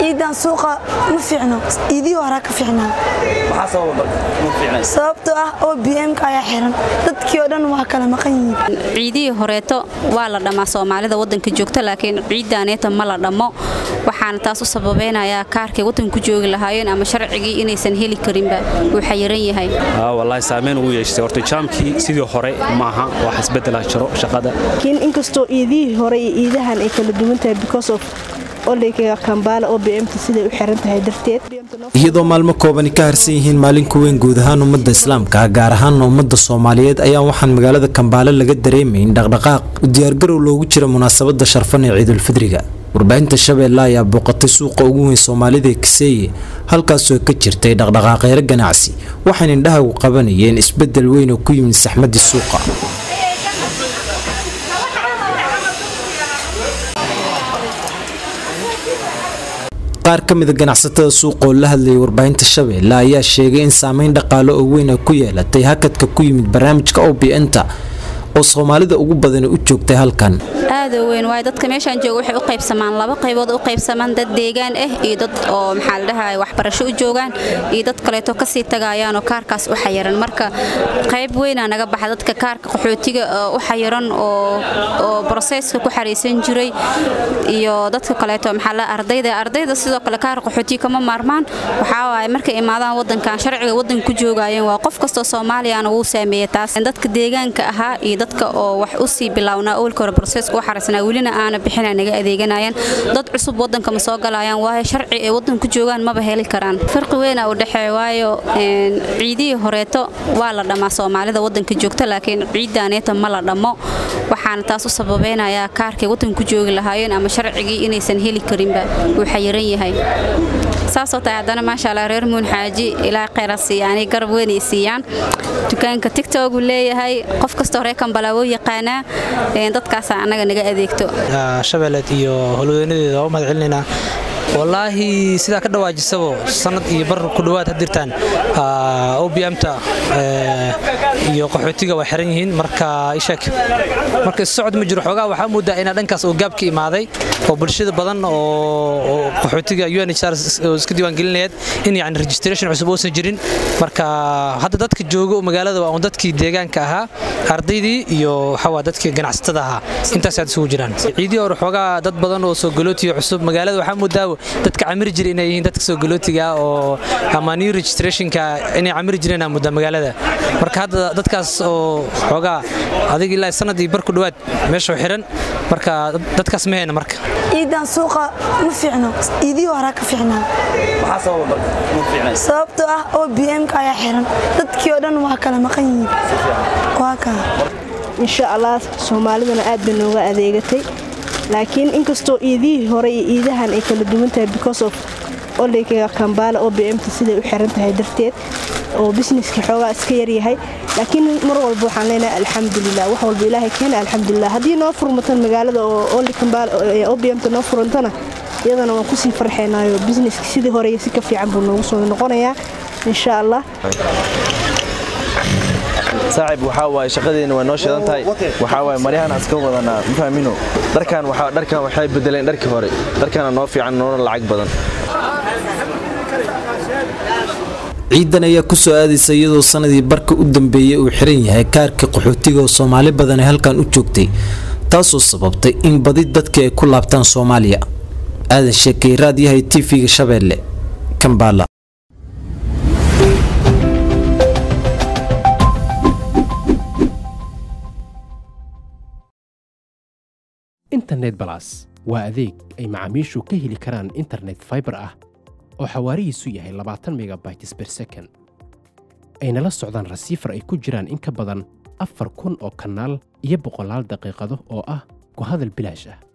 ciidan suuqa ma fiicno iidii horaa ka fiicnaa sababtoo ah oo bmka ayaa xiran dadkii oo dhan waa kala maqan yihiin ciidihii horeeto waa la dhammaa soomaalida wadanka joogta laakiin ciidaaneeta ma la dhammo waxaana taas u sababeynayaa kaarkay wadanku joogi lahaayeen ama sharcigii inaysan heli karinba uu xayiran yahay wallaahi saameyn ugu yeeshtay horta jaamkii sidii hore maaha wax isbedela jiro shaqada laakiin inkastoo iidihii hore iyo iidahan ay kala duwan tahay because of olayga kambaala oo bmta siday u xiran tahay darteed iyadoo maalmo koobani ka harsan yihiin maalin ku weyn guud ahaan ummadda islaamka gaar ahaan ummadda soomaaliyeed ayaa waxaan magaalada kambaale laga dareemayn dhaqdhaqaaq u diyaargarow loogu jira munaasabadda sharfan ee ciidulfidriga warbaahinta shabeelle ayaa booqatay suuqa ugu weyn soomaalida ee kaseeye halkaasoo ka jirtay dhaqdhaqaaqeero ganacsi waxayna indhahagu qabanayeen isbeddel weyn oo ku yimid saxmadii suuqa qaar ka mida ganacsatada suuqa oo la hadlayay warbaahinta shabeelle ayaa sheegay in saameyn dhaqaale oo weyn ay ku yeelatay hakadka ku yimid barnaamijka obn-ta oo soomaalida ugu badani u joogtay halkan aada weyn waayo dadka meeshaan jooga waxay u qaybsamaan laba qaybood u qaybsamaan dad deegaan ah iyo dad oo maxaa la dhahay waxbarasho u joogaan iyo dad kaleeto kasii tagayaanoo kaarkaas u xayiran marka qayb weynaa naga baxa dadka kaarka qaxootiga u xayiran oo broseska ku xaraysan jiray iyo dadka kaleeto maxaa la ardayda ardayda sidoo kale kaar qaxootiga kama maarmaan waxaa waaye markay imaadaan wadankan sharciga wadanka ku joogayeen waa qof kastoo soomaaliyana wuu saameeyey taas dadka deegaanka ahaa iyo dadka oo wax u sii bilownaa awalka hore broseska u xaraysnaa welina aana bixina naga adeeganayaan dad cusub wadanka ma soo galayaan waayo sharci ay wadanka ku joogaan maba heli karaan farqi weyna u dhexeeya waayo ciidihii horeeto waa la dhammaa soomaalida wadanka joogta laakiin ciidaaneeta ma la dhammo waxaana taas u sababeynayaa kaarkay wadanka ku joogi lahaayeen ama sharcigii inaysan heli karinba uu xayiran yahay saasoo tahay haddana maasha allah reer muun xaaji ilaa kheyra siiyaani garab weyn ay siiyaan dukaanka tigtogu leeyahay qof kastoo reer kambala wuu yaqaanaa dadkaasaa annaga naga adeegto shabeelleed iyo holweynadeeda waa u mahad celinaynaa wallaahi sidaa ka dhawaajisabo sanad iyo bar ku dhowaad hadirtaan obmta iyo qaxootiga waa xiran yihiin marka ishak marka issocod ma jiro xoogaa waxaa moodaa inaa dhankaas oo gaab ka imaaday oo bulshada badan oo qaxootiga unhr iska diiwaangelinayaed in yani registration cusub uusan jirin marka hadda dadka jooga magaalada waa un dadkii deegaanka ahaa ardaydii iyo waxawaa dadkii ganacsatada ahaa intaas aad isugu jiraan ciidii hore xoogaa dad badan oo soo galootiga cusub magaalada waxaa moodaa dadka camiri jira inay yihiin dadka soo galootiga oo ama new registrationka inay camiri jireen aa mudda magaalada marka hadda dadkaas oo xoogaa adig ilaa sanadii bar ku dhowaad meesha xiran marka dadkaas ma hayna marka ciidan suuqa ma fiicno iidii horaa ka fiicnaa sababtoo ah oo bmka ayaa xiran dadkii oo dhan waa kala maqan yihiin waa kaa insha allah soomaalidana aad bay nooga adeegatay laakiin inkastoo iidihii hore iyo iidahan ay kala duwan tahay because of olayga kambaala oo bmta siday u xiran tahay darteed oo busineska xoogaa iska yaryahay laakiin mar walba waxaan leenahay alxamdulilah wax walba ilaahay keena alxamdulilah haddii noo furmatan magaalada oo oli kambaala oo bmta noo furantana iyadana waan kusii farxeenaayo busineska sidii hore iyo si ka fiican buu noogu soo noqonayaa insha allah saaxib waxaa waaye shaqadeena waa noo shidan tahay waxaa waaye maryahan aan iska wadanaa ma fahmino dharkan waxaa dharkan waxay bedeleen dharkii hore dharkana noo fiican noona lacag badan ciidan ayaa ku soo aadaysa iyadoo sanadii barka u dambeeyey uu xiran yahay kaarkii qaxootiga oo soomaali badan ay halkan u joogtay taasoo sababtay in badi dadkii ay ku laabtaan soomaaliya aadan sheekay raadyahay tv-ga shabeelle kambala internet balas waa adeeg ay macaamiishu ka heli karaan internet faibar ah oo xawaarihiisu yahay labaatan megabytes ber second ayna la socdaan rasiifar ay ku jiraan in ka badan afar kun oo kanaal iyo boqolaal daqiiqado oo ah ku hadal bilaash ah